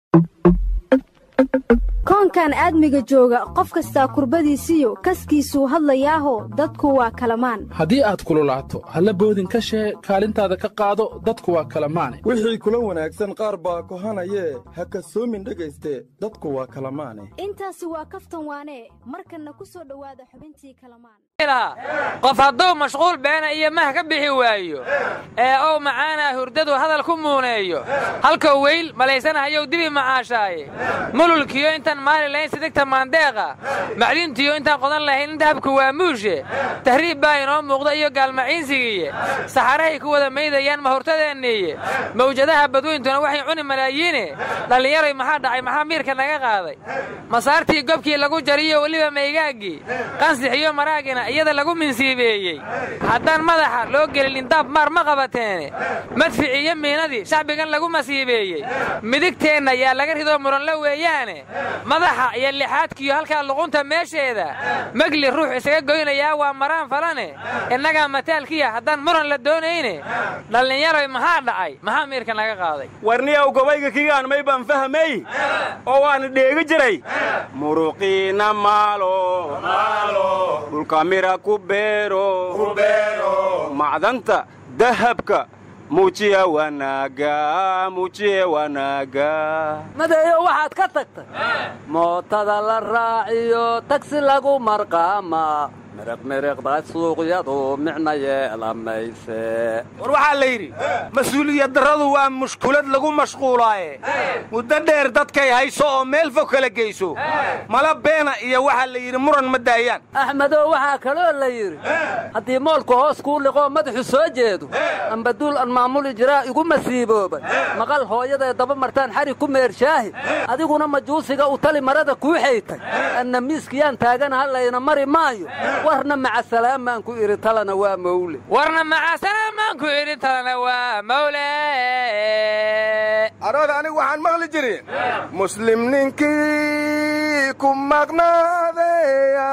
koonkan aadmiga jooga qof kastaa kurbadiisiyo kaskiisuu hadlayaaho dadku waa kalamaan haddii aad kululaato halla boodin ka shee kaalintaada ka qaado dadku waa kalamaane wixii kula wanaagsan qaar baa kohanayee ha kasoomin dhegayste dadku waa kalamaane intaasi waa kaftan waane markanna ku soo dhowaada xubintii kalamaan qof hadduu mashquul beena iyo mah ka bixi waayo ee ow macaanaa hurdadu hadal ku muuneeyo halkau weyl malaysanahayow dibi macaashaaye mululkiyo intaan maali lahayn sidigta maandeeqa macliintiyo intaan qodan lahayn inta habku waa muushe tahriib baa inoo muuqda iyo gaalmaciinsigiiye saxarahay ku wada maydayaan mahurtadeenniiye mawjadaha badweyntuna waxay cuni malaayiine dhallinyaroy maxaa dhacay maxaa miirka naga qaaday masaartii gobkii lagu jariyo weliba maygaaggii qansix iyo maraagina iyada lagu minsiibeeyey haddaan madaxa loo gelin indaab maar ma qabateene madfici iyo miinadii shacbigan lagu masiibeeyey midigteenna yaa laga ridoo muranla weeyaane madaxa iyo lixaadkiyo halkaa luqunta meesheeda megli ruux isaga goynayaa waa maraan falane innagaa mataalkiya haddaan muran la doonayne dhallinyaroy maxaa dhacay maxaa miirka naga qaaday warniyow gobayga kigaan may baan fahmay oo waana dheegi jiray muruqiina maalo dhulka mira ku beero macdanta dahabka muujiya wanaaga muujiya wanaaga madeeyo waxaad ka tagtay mootada la raaciyo tagsi lagu marqaama miriqmiriqda suuqyadu micna yeelamayse war waxaa la yidhi mas-uuliyad darradu waa mushkulad lagu mashquulaaye muddo dheer dadkay hayso oo meel fog kala geyso mala beena iyo waxaa la yidhi muran ma daayaan axmedow waxaa kaloo la yidhi haddii moolku hoos kuu liqoo madaxu soo jeedo amba duul aan maamuli jiraa igu masiiboobay maqal hooyadae daba martaan xari ku meershaahi adiguna majuusiga u tali marada kuu xaytay anna miiskiyaan taaganaha layna mari maayo warna macasalaamaan ku idhi talana waa mawle warna macasalaamaan ku idhi talana waa mawle arooda anigu waxaan maqli jirin muslim ninkii ku maqnaadeya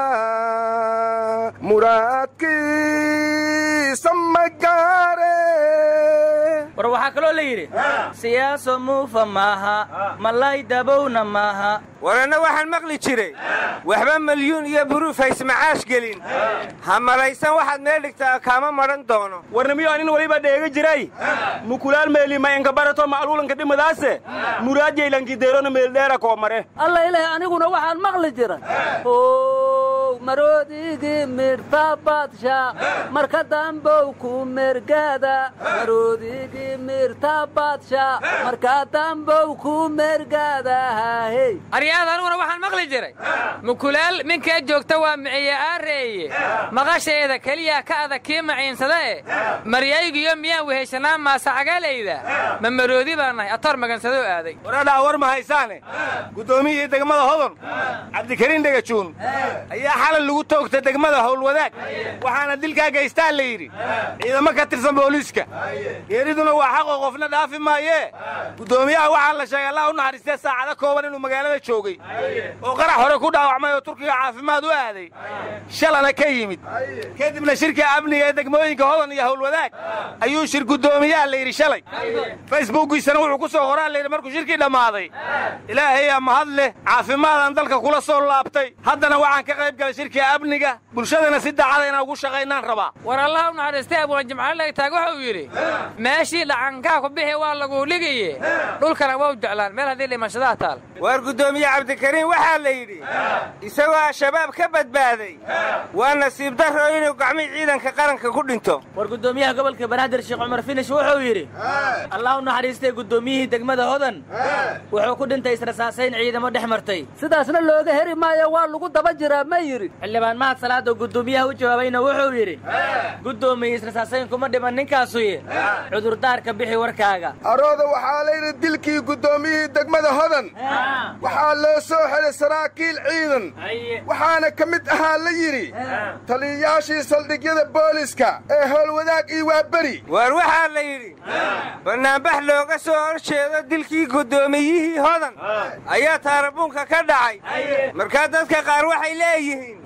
muraadkiisa ma gaare war waxaa kaloo la yidhi siyaaso muufa maaha malay dabowna maaha waranna waxaan maqli jiray waxba milyuun iyo buruuf haysmacaash gelin ha malaysan waxaad meel dhigtaa kaama madhan doono warnimiyo anin weliba dheega jiray mukulaal meeli mayanka barato ma'luulanka dhimadaase muraadjaylankideerona meeldheera koo mare alla ilaah aniguna waxaan maqli jiray maroodigi midhta badsha marka dambow ku mergada maroodigi midhta badsha marka dambow ku mergadaahey aryaada aniguna waxaan maqli jiray mukulaal minkaa joogta waa miciye aareeye maqasheeda keliya ka adag kii maciinsadae maryaygiyo miyaan weheshanaa maasacagalayda ma maroodi baa nahay atoor magansadoo aaday waradhaa war ma haysaane guddoomiyihii degmada hodon cabdikariin dhegajuun ayaa xalay lagu toogtay degmada howlwadaag waxaana dilkaa gaystaa la yidhi ciidamo ka tirsan booliiska geeriduna waa xaqoo qofna dhaafi maayee guddoomiyaha waxaa la sheegay allah u naxariistee saacado kooban inuu magaalada joogay oo qarax hore ku dhaawacmay oo turkiga caafimaad u aaday shalana ka yimid kadibna shirka amniga ee degmooyinka hodan iyo howlwadaag ayuu shir guddoomiyaha la yidhi shalay facebookiisana wuxuu ku soo horaa layidhi markuu shirkii dhammaaday ilaahayaa mahad leh caafimaadaan dalka kula soo laabtay haddana waxaan ka qayb galay shirkii amniga bulshadana si daacada inaan ugu shaqaynaan rabaa war allah u naxariistay abwaan jimcaale lagtaag wuxuu yidhi meeshii dhacankaa ku bixi waa laguu dhigaye dhulkana waa u jeclaan meel haddii dhimashadaha taal waar guddoomiye cabdikariin waxaa la yidhi isagoo al-shabaab ka badbaaday waa nasiib darro inuu gacmii ciidanka qaranka ku dhinto war guddoomiyaha gobolka banaadir sheekh cumar finish wuxuu yidhi allah u naxariistay guddoomiyihii degmada hodan wuxuu ku dhintay israsaasayn ciidamo dhex martay sidaasna looga heri maayo waa lagu daba jiraa ma yidhi xildhibaan mahad salaado guddoomiyaha u jawaabayna wuxuu yidhi guddoomiye israsaasayn kuma dhiman ninkaasuye cudurdaarka bixi warkaaga arooda waxaa layidhi dilkii guddoomiyihii degmada hodan waxaa loo soo xelay saraakiil ciidan waxaana ka mid ahaa la yidhi taliyayaashii saldhigyada booliska ee howlwadaag iyo waaberi waar waxaa la yidhi bannaanbax looga soo horjeedo dilkii guddoomiyihii hodan ayaa taarabuunka ka dhacay markaa dadka qaar waxay leeyihiin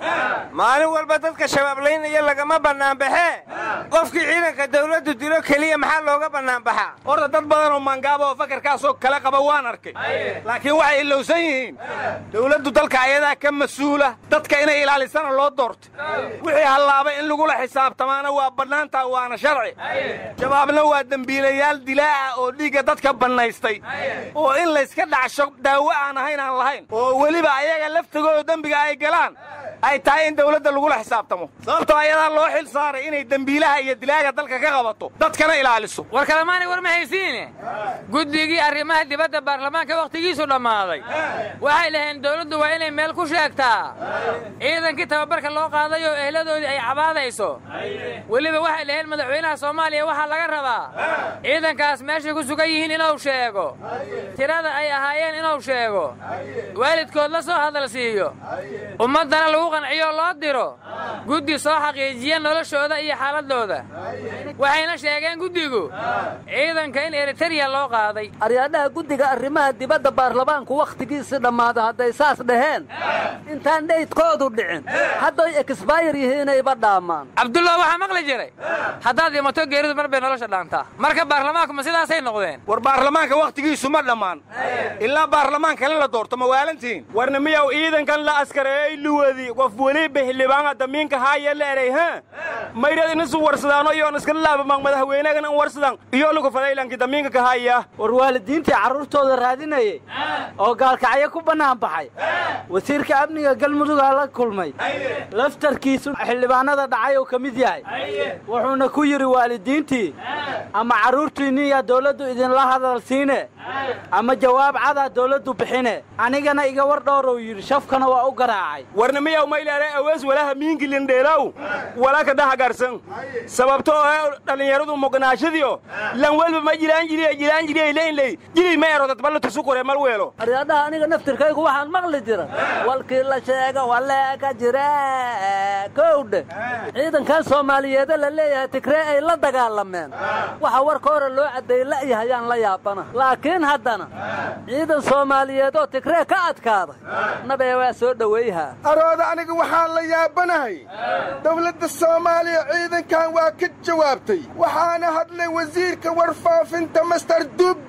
maalin walba dadka shabaablaynaya lagama bannaanbaxee qofkii ciidanka dawladdu dilo keliya maxaa looga bannaanbaxaa horta dad badan oo mangaaba oo fakarkaasoo kale qaba waan arkay laakiin waxay ilowsan yihiin dawladdu dalka ayadaa ka mas-uula dadka inay ilaalisana loo doortay wixii hallaabay in lagula xisaabtamaana waa bannaantaa waana sharci shabaabna waa dembiilayaal dilaa'a oo dhiigga dadka bannaystay oo in layska dhacsho daawo aan ahayn aan lahayn oo weliba ayaga laftigooda dembiga ay galaan ay tahay in dawladda lagula xisaabtamo sababtoo ayadaa loo xil saaray inay dembiilaha iyo dilaaga dalka ka qabato dadkana ilaaliso war kalemaanay war ma haysiine guddigii arrimaha dibadda baarlamaanka wakhtigiisu dhammaaday waxay dhaheen dawladdu waa inay meel ku sheegtaa ciidankii tababarka loo qaaday oo ehladoodii ay cabaadayso weliba waxay dhaheen madaxweynaha soomaaliya waxaa laga rabaa ciidankaas meeshay ku sugan yihiin inuu sheego tirada ay ahaayeen inuu sheego waalidkood la soo hadal siiyo ummaddana lagu qanciyo loo diro guddi soo xaqiijiya noloshooda iyo xaaladooda waxayna sheegeen guddigu ciidanka in eritereya loo qaaday aryaadhaha guddiga arrimaha dibadda baarlamaanku wakhtigiisii dhammaada hadday saas dhaheen intaan dhaydkoodu dhicin hadday eksbayr yihiinayba dhaamaan cabdullah waxaa maqli jiray haddaad dhimato geeridu mar bay nolosha dhaantaa marka baarlamaanku ma sidaasay noqdeen war baarlamaanka wakhtigiisu ma dhammaan ilaa baarlamaan kale la doorto ma waalantihiin warna miyaw ciidankan la askareeyey luwadi qof weliba xildhibaana damiinka haaya la eray ha mayrad inasu warsadaano iyoon iska laabamang madaxweynagan in warsadan iyo lagu fadaylanki damiinka ka haya war waalidiintii carruurtooda raadinayay oo gaalkacyo ku bannaan baxay wasiirka amniga galmudugaa la kulmay laftarkiisu xildhibaanada dhacay uu ka mid yahay wuxuuna ku yidhi waalidiintii ama carruurtiinniyaa dawladdu idinla hadal siine ama jawaab cadaa dawladdu bixine anigana iga war dhowrow yidhi shafkana waa u garaacay warna miyaw maylaare awees walaha miingilindheelaw wala ka dhahagarsan sababto oo dhallinyaradu muqnaashadiyo lan welba ma jilaan jiriya jilaan jiriya leynley jilay ma ero dadballa tusu kore mal weelo aryaadhaha aniga naftirkaygu waxaan maqli jira walkii la sheega waleeka jire kowdhe ciidankan soomaaliyeeda la leeyahay tigree ay la dagaalameen waxa warka hore loo caddeeyey la'yahayaan la yaabana laakiin haddana ciidan soomaaliyeed oo tigree ka adkaaday nabee waa soo dhoweeyhaa arooda aniga waxaan la yaabanahay dawladda soomaaliya ciidankan waa ka jawaabtay waxaana hadlay wasiirka warfaafinta master dubbe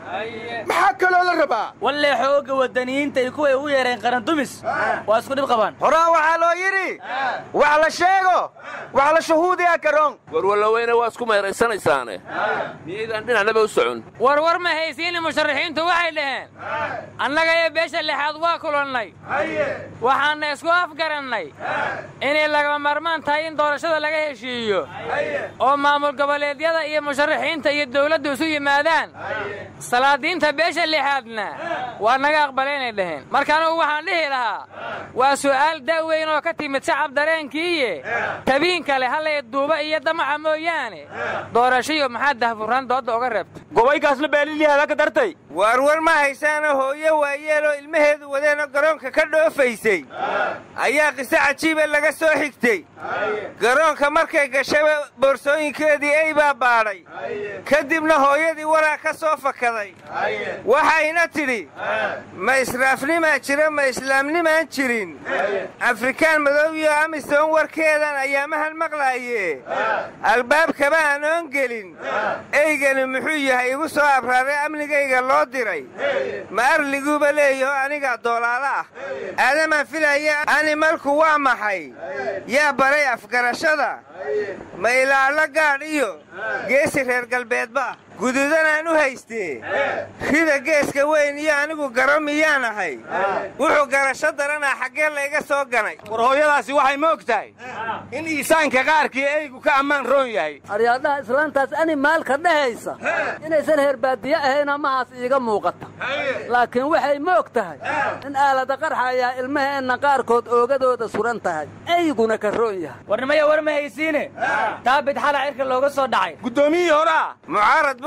maxaa kaloo la rabaa wallee xoogga waddaniyiinta iyo kuway ugu yeereen qarandumis waa isku dhib qabaan horaa waxaa loo yidhi wax la sheego wax la shuhuudiya karoon warwalloweyne waa isku meeraysanaysaane miyaydaan dhinacnaba u socon war war ma haysiini musharaxiintu waxay dhaheen annaga iyo beesha lixaad waa kulannay waxaanna isku afgarannay inay lagama maarmaan tahay in doorashada laga heshiiyo oo maamul goboleedyada iyo musharaxiinta iyo dawladdu isu yimaadaan salaadiinta beesha lixaadna waa naga aqbalaynay dhaheen marka anugu waxaan dhihi lahaa waa su'aal da'weyn oo ka timid shacab dareenkiiye tabiin kale hallay duuba iyo damaca mooyaane doorashiyo maxaa dahfuraan doodda oga reebta gobaykaasna beelilyahaada ka dartay waar war ma haysaana hooyo waayeeloo ilmaheedu wadeenoo garoonka ka dhoofaysay ayaa qiso cajiiba laga soo xigtay garoonka markay gashaba boorsooyinkeedii ay baa baadhay kadibna hooyadii waraa ka soo fakaday waxayna tidhi ma israafnimaa jira ma islaamnimaan jirin afrikaan madow iyo amisom warkeedan ayaamahan maqlaaye albaabkaba aanoon gelin eygani muxuu yahay igu soo abraaray amnigayga loo diray ma arliguuba leeyaho anigaa doolaalo ah aadamaan filaya animalku waa maxay yaa baray afgarashada ma ilaalo gaadh iyo geesi reer galbeedba guduudanaan u haystee rida geeska weyn iyo anigu garo miyaan ahay wuxuu garasho daranaa xaggee layga soo ganay war hooyadaasi waxay ma og tahay in iisaanka qaarkii eygu ka ammaan roon yahay aryaadhaha islaantaas animaalka dhehaysa inaysan heerbaadiye ahayn amahaas iiga muuqata laakiin waxay ma og tahay in aalada qarxa ayaa ilmaheenna qaarkood oogadooda suran tahay eyguna ka roon yahay warnimaya war ma haysiine taabid xala cirka looga soo dhacay guddoomiyihii horaa mucaarad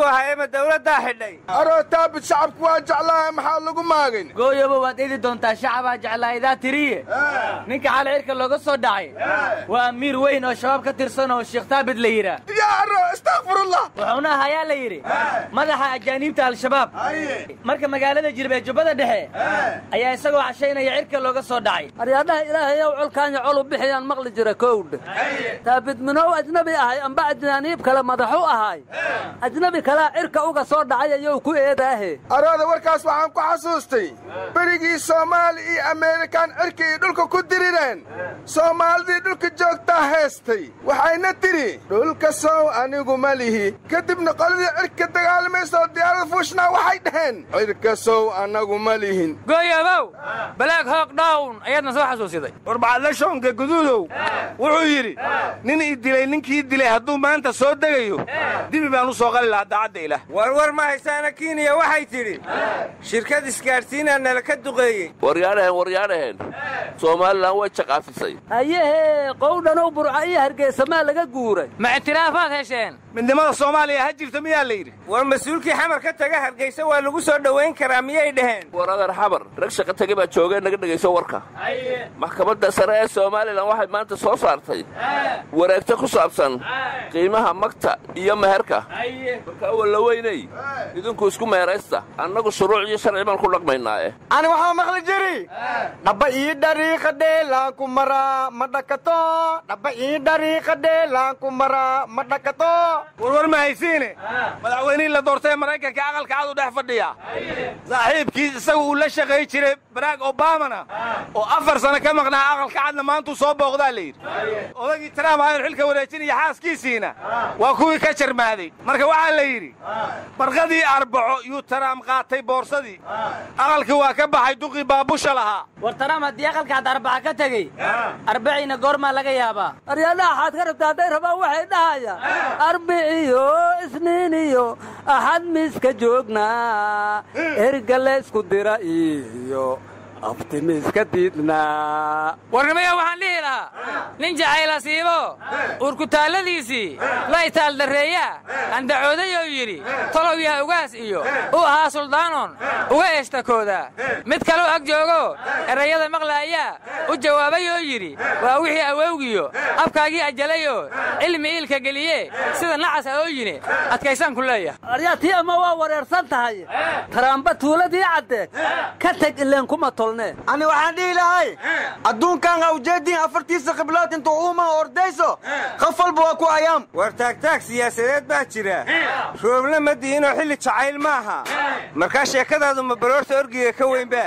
buu ahaa ema dawladdaa xidhay aroo taabit shacabku waa jeclaaha maxaa lagu maagin gooyoba waad idi doontaa shacabaa jeclaahidaa tiriye ninka xalay cirka looga soo dhacay waa amiir weyn oo shabaab ka tirsan oo sheekh taabit la yidhaah yaa arro istakfirullah wuxuuna ahayaa la yidhi madaxa ajaaniibta al-shabaab marka magaalada jirib ee jubbada dhexe ayaa isagoo cashaynaya cirka looga soo dhacay aryaadhaha ilaahay ow colkaanya colu bixiyaan maqli jira kowdhe taabid minow ajnabi ahay amba ajnaaniib kale madaxu ahay ajnabi kalea cirka uga soo dhacay ayou ku eedaahe arooda warkaas waxaan ku xasuustay berigii soomaali iyo ameerikaan cirka iyo dhulka ku dirireen soomaalidii dhulka joogtaa heestay waxayna tidhi dhulka sow anigu ma lihi kadibna qoladii cirka dagaalamaysaoo diyaarada fuushnaa waxay dhaheen cirka sow annagu ma lihin gooyoobow balaag hoog dhawn ayaadna soo xasuusiday warbacadla shoonka guduudow wuxuu yidhi nin ii dilay ninkii dilay hadduu maanta soo degayo dibi baan u soo qali lahaa daacadda ilaah warwar ma haysaana kiiniya waxay tidhi shirkad isgaadhsiinaa nala ka duqeeyey waryaadhaheen waryaadhaheen somalilan way jaqaafisay hayehee qowdhanow burca iyo hargeysa maa laga guuray ma ictiraafaad hesheen midnimada soomaaliya ha jirta miyaa la yidhi war mas-uulkii xamar ka taga hargeysa waa lagu soo dhowayn karaa miyay dhaheen war adeer xabar rag shaqa tege baa joogee naga dhegayso warka maxkamadda sare ee somalilan waxay maanta soo saartay wareegto ku saabsan qiimaha magta iyo meherka marka awal la weynay idinku isku meeraysta annagu shuruuc iyo sharci baan ku dhaqmaynaae ani waxaa maqli jiri dhaba ii dhariiqa dheelaanku maraa ma dhakato dhaba ii dhariiqa dheelaanku maraa ma dhakato warwar ma haysiine madaxweynihii la doortay ee maraykanka aqalka cad u dhex fadhiya saaxiibkii isagu uu la shaqay jiray barack obamana oo afar sano ka maqnaa aqalka cadna maantuu soo booqdaa la yidhi odagii trump aynu xilka wareejinaya xaaskiisiina waa kuwii ka jarmaaday marka waxaa la yidhi barqadii arbaco yuu taraam qaatay boorsadii aqalkii waa ka baxay duqii baabusha lahaa war taraam haddii aqalkaad arbaca ka tegey arbaciina goormaa laga yaabaa aryaadhaha axaad ka rabta hadday rabaan waxay dhahayaan arbiciyo isniiniyo axad miiska joognaa erga laysku dira iyo abtimiiska diidnaa warnimaya waxaan dhihi lahaa nin jacayla siibo uurkutaalladiisii la itaaldarreeyaa andacoodayou yidhi tolow yaha ugaas iyo u ahaa suldaanon uga eeshtakoodaa mid kaleu ag joogo erayada maqlaayaa u jawaabayoo yidhi waa wixii awowgiyo abkaagii ajalayoo cilmi iilka geliye sida nacas a oo yini adkaysaan ku leeyahay aryaa tii ama waa wareersan tahay taraamba tuuladii caddeed ka teg ileen kuma tolnee ani waxaan dhihi lahay adduunkan awjeediin afartiisa khiblood intuu uuma ordayso qof walba waa ku ayaam war taagtaag siyaasadeed baa jira roobna ma diinoo xilli jacayl maaha markaa sheekadaadu ma baroorta orgiga ka weynba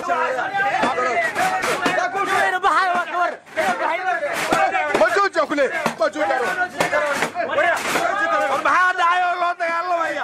majuuja kule majuuja war maxaa dhacay oo loo dagaalamaya